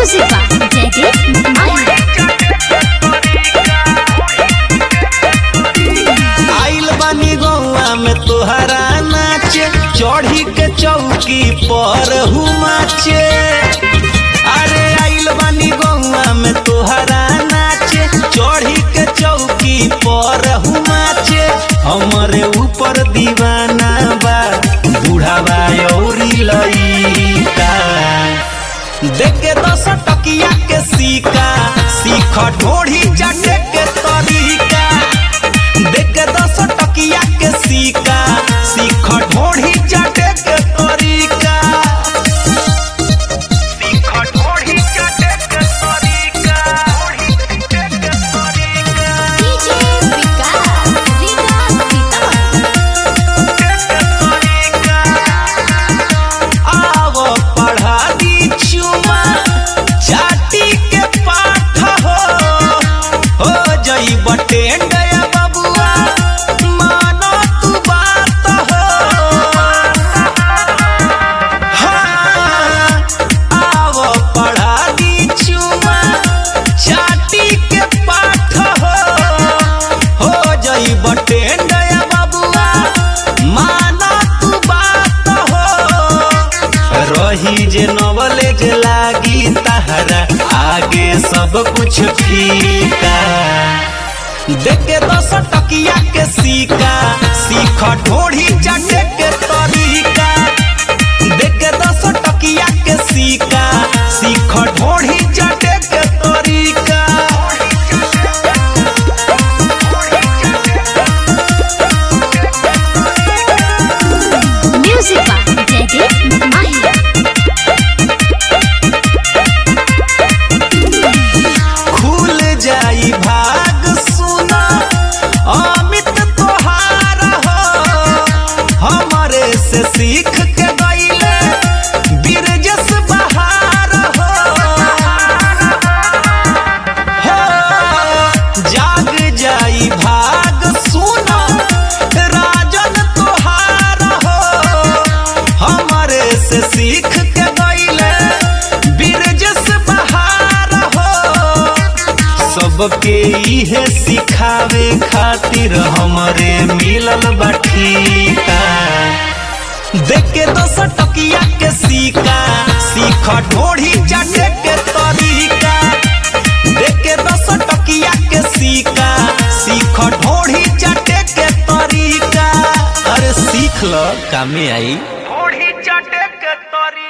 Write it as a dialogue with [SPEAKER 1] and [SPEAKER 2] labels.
[SPEAKER 1] Music by Jaideep Maya.
[SPEAKER 2] आइल बानी गौआ में तोहरा नाचे चढ़ी के चौकी पर हुमाचे अरे आइल बानी गौआ में तोहरा नाचे चढ़ी के चौकी पर हुमाचे हमरे ऊपर दीवाना बा बुढ़ावा औरी लइका देख के दस टकिया के सीका सीख ढोढ़ी चाटे के तरीका देख के दस टकिया के सीका सीख ढोढ़ी चाटे के तरीका सीख ढोढ़ी चाटे के तरीका ढोढ़ी चाटे के तरीका
[SPEAKER 1] DJ Vikas, Vikas,
[SPEAKER 2] आव पढ़ा दी चुमा चाटी के पाठ हो हो जई बटेंड बबुआ मानो तू बात हो हाँ, आव पढ़ा दी चुमा चाटी के पाठ हो हो जई बटेंड बबुआ माना तू बात हो रही जे नवलेज लागी तहरा आगे सब कुछ फीका देख के दस टकिया के सीका सीख ढोढ़ी चाटे के तरीका देख के दस टकिया के सीका सीख ढोढ़ी चाटे के तरीका
[SPEAKER 1] Music by Jaideep Maya.
[SPEAKER 2] खुल जाई भाग सुना अमित तोहार हो हमरे से सीख के गईले बिरजस बहार हो हो जाग जाई भाग सुना राजन तोहार हो हमरे से सीख के गईले बिरजस बहार हो सबके इहे सिखावे खातिर हमरे मिलल बाठीका देख के दस टकिया के सीका सीख ढोढ़ी चाटे के तरीका देख के दस टकिया के सीका सीख ढोढ़ी चाटे के तरीका अरे सीख ल कामे आई ढोढ़ी चाटे के तरीका